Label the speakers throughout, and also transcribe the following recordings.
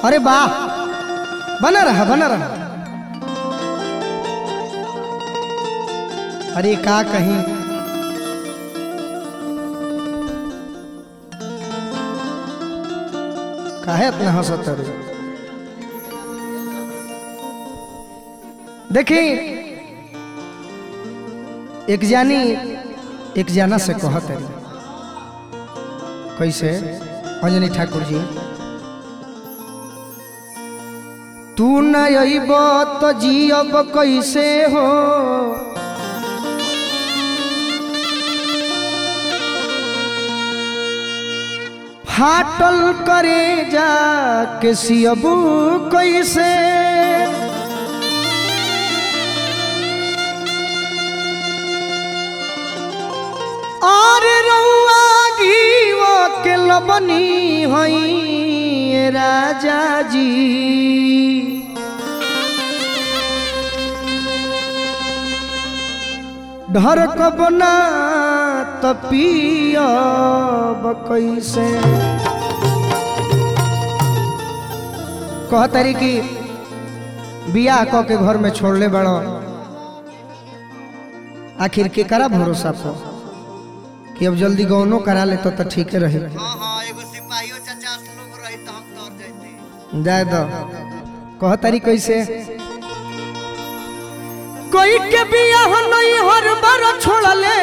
Speaker 1: अरे वाह बना रहा बना रहा अरे का कहीं काहे इतना हंसत रे देखी एक जानी एक जाना से कहत रही कैसे अंजनी ठाकुर जी तू न अइब तो जियब कैसे हो फाटल करे जा के सियबू कैसे और रउआ घीव के लबनी हई राजा जी ढर कबना त पियब कैसे कहतरी कि बियाह क के घर में छोड़ले बड़ो आखिर के करा भरोसा पर कि अब जल्दी गौनो करा ले तो तो ठीक रहे
Speaker 2: हाँ हाँ एगो सिपाहियो चाचा लोग रही तो हम तोड़ जाते
Speaker 1: जाए दो कह तारी कैसे कोई के बियाह नहीं हर बार छोड़ले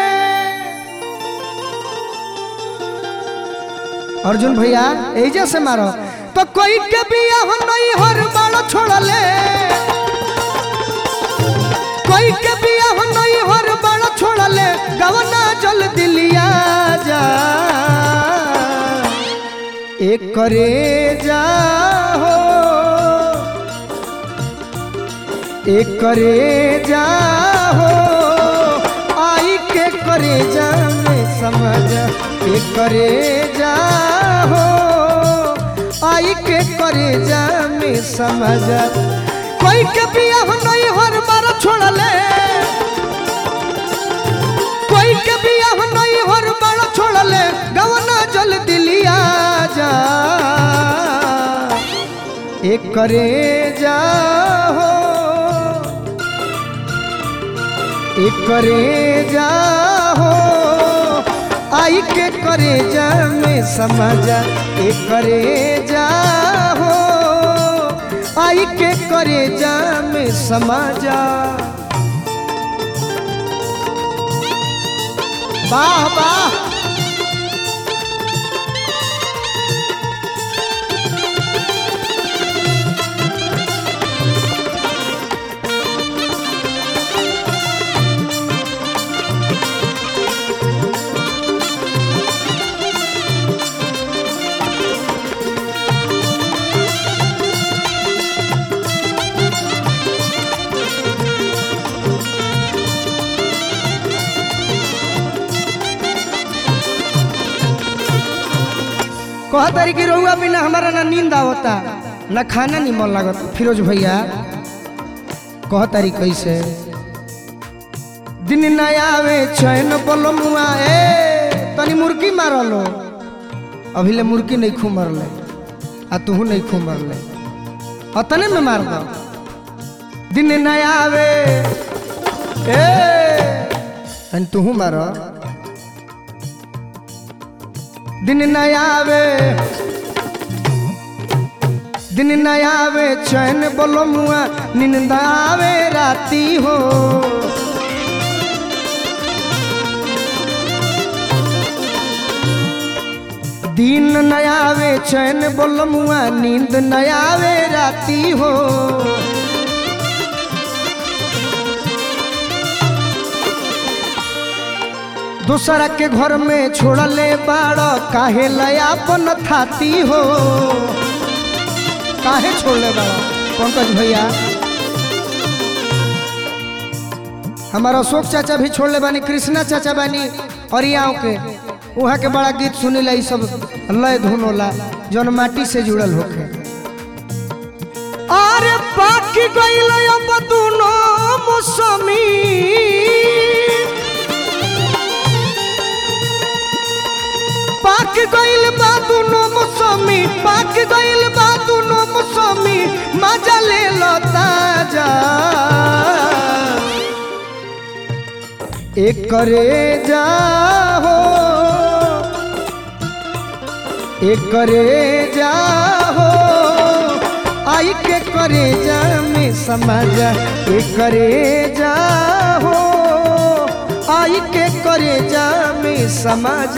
Speaker 1: अर्जुन भैया एजे से मारो तो कोई के बियाह नहीं हर बार छोड़ले कोई के बियाह नहीं हर बार छोड़ले गवना जल दिलिया जा एक करे जा हो एक करे जा हो आई के करे जा में समझ एक करे जा हो आई के करे जा में समझ कोई के बियाह नहीं हर बार छोड़ले कोई के बियाह नहीं हर बार छोड़ले गवना जल दिलिया जा एक करे जा हो एक करे जा हो आई के करे जा में समझ एक करे जा हो आई के करे जा में समझ वाह वाह कह तारी की रहुआ बिना हमारा ना नींद आवता ना खाना नहीं मन लागत फिरोज भैया कह तारी कैसे दिन न आवे चैन बोलो मुआ ए तनी मुर्गी मारलो अभी ले मुर्गी नहीं खू मरले आ तू नहीं खू मरले अतने में मार दो दिन न आवे ए तनी तू मारो दिन न आवे दिन न आवे चैन बोलो मुआ निंद आवे राती हो दिन न आवे चैन बोलो मुआ नींद न आवे राती हो दूसरा के घर में छोड़ले बाड़ काहे लयापन थाती हो काहे छोड़ले बाड़ पंकज भैया हमारा अशोक चाचा भी छोड़ले बानी कृष्णा चाचा बानी अरियाव के वहाँ के बड़ा गीत सुनीला ई सब लय धुन होला जौन माटी से जुड़ल होके अरे बाकी गइल अब दुनो मौसमी पाक गइल बा दुनो मौसमी पाक गइल बा दुनो एक करे जाहो एक करे जाहो आई के करे जा में समझ एक करे जाहो आई के करे जा में समझ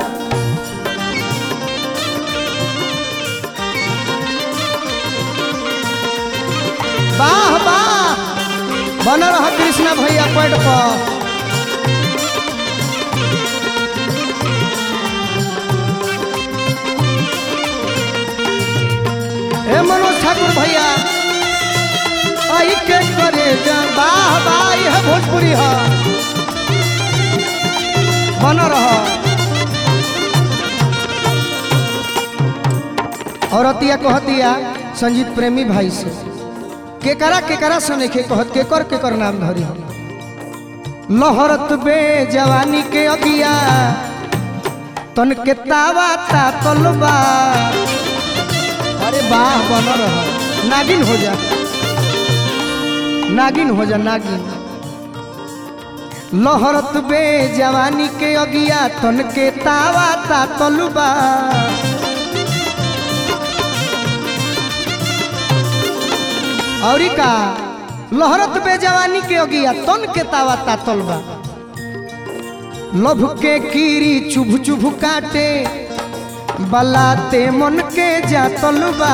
Speaker 1: वाह वाह बन रहा कृष्णा भैया पेड़ पर हे मनोज ठाकुर भैया आई के करे जा वाह वाह यह भोजपुरी है बन रहा औरतिया कहतिया संजीत प्रेमी भाई से केकरा केकरा से नहीं कहत केकर केकर नाम धरी हम लहरत बे जवानी के अगिया तन के तावा ता तलबा अरे वाह बन रहा नागिन हो जा नागिन हो जा नागिन लहरत बे जवानी के अगिया तन के तावा ता तलबा और का लहरत बे जवानी के अगिया तन के तावा ता तलबा लभ के कीरी चुभ चुभ काटे बलाते मन के जातल बा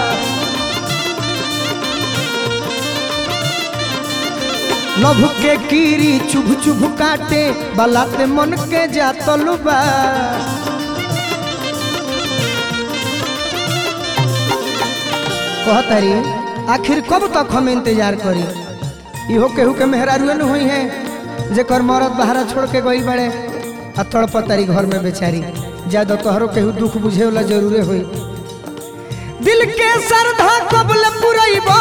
Speaker 1: लभ के कीरी चुभ चुभ काटे बलाते मन के जातल बा कहतरी आखिर कब तक हम इंतजार करी इहो केहू के मेहरारुए न हुई है जेकर मरद बहारा छोड़ के गई बड़े आ तड़पतारी घर में बेचारी ज्यादा तोहरो केहू दुख बुझे वाला जरूरे हुई दिल के श्रद्धा कबल पुरैबा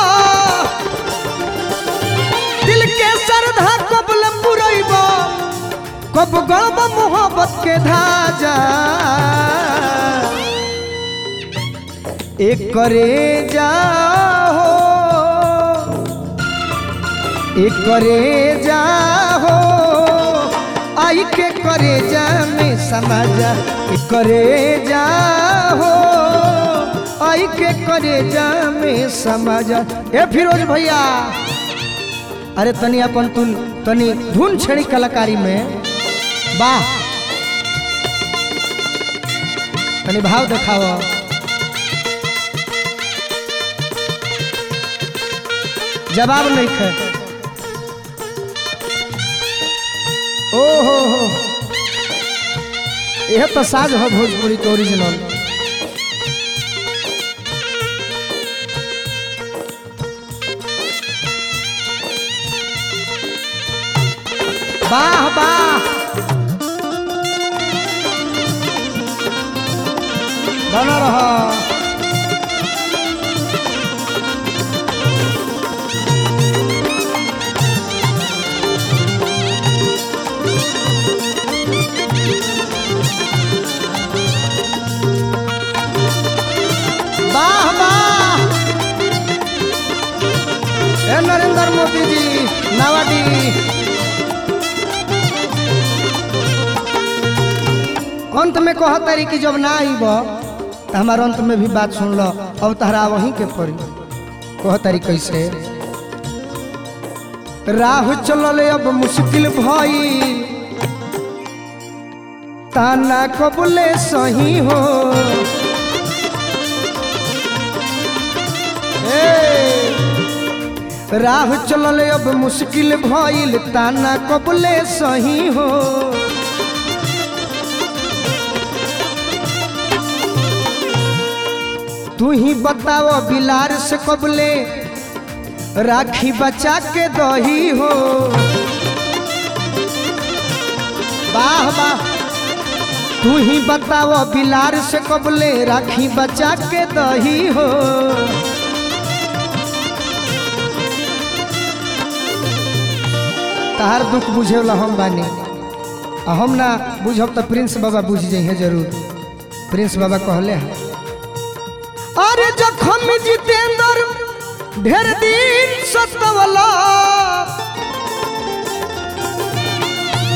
Speaker 1: दिल के श्रद्धा कबल पुरैबा कब गड़ब मोहब्बत के धाजा एक करे जाहो एक करे जाहो आई के करे जा में समाजा एक करे जाहो आई के करे जा में समाजा ए फिरोज भैया अरे तनी अपन तुन तनी धुन छेड़ी कलाकारी में वाह तनी भाव देखाओ जवाब नहीं खे ओ हो हो यह तो साज है भोजपुरी के ओरिजिनल वाह वाह बना रहा वाह वाह ए नरेंद्र मोदी जी नावाडी अंत में कह तारी कि जब ना आईब तो हमारे अंत में भी बात सुन लो अब तहरा वहीं के पड़ी कह तारी कैसे राह चलल अब मुश्किल भई ताना कबले सही हो ए, राह चलल अब मुश्किल भइल ताना कबले सही हो तू ही बताओ बिलार से कबले राखी बचा के दही हो वाह वाह तू ही बताओ बिलार से कबले राखी बचा के दही हो तहार दुख बुझे वाला हम बानी आ हम ना बुझब तो प्रिंस बाबा बुझ जाइए जरूर प्रिंस बाबा कहले हैं अरे जखम जितेंद्र ढेर दिन सतवला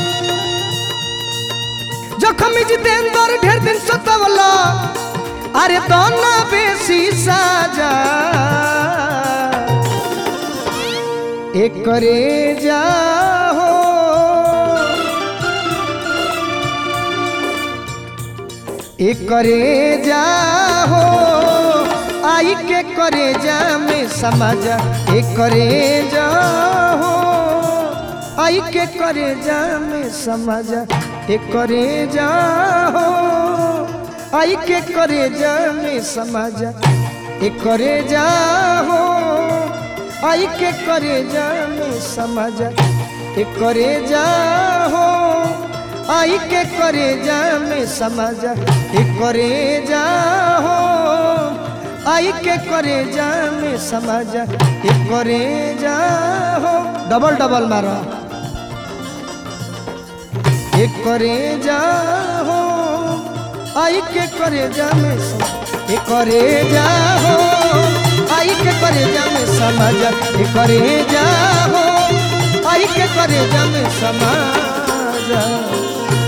Speaker 1: जखम जितेंद्र ढेर दिन सतवला अरे दोना बेसी साजा एक करे जाहो एक करे जाहो आई के करे जा में समझ एक करे जाहो आई के करे जा में समझ एक करे जाहो आई के करे जा में समझ एक करे जाहो आई के करे जा में समझ एक करे जाहो आई के करे जा में समझ एक करे जाहो आई के करे जा में समझ एक करे जाहो डबल डबल मारो एक करे जाहो आई के करे जा में समझ एक करे जाहो आई के करे जा में समझ एक करे जाहो आई के करे जा में समझ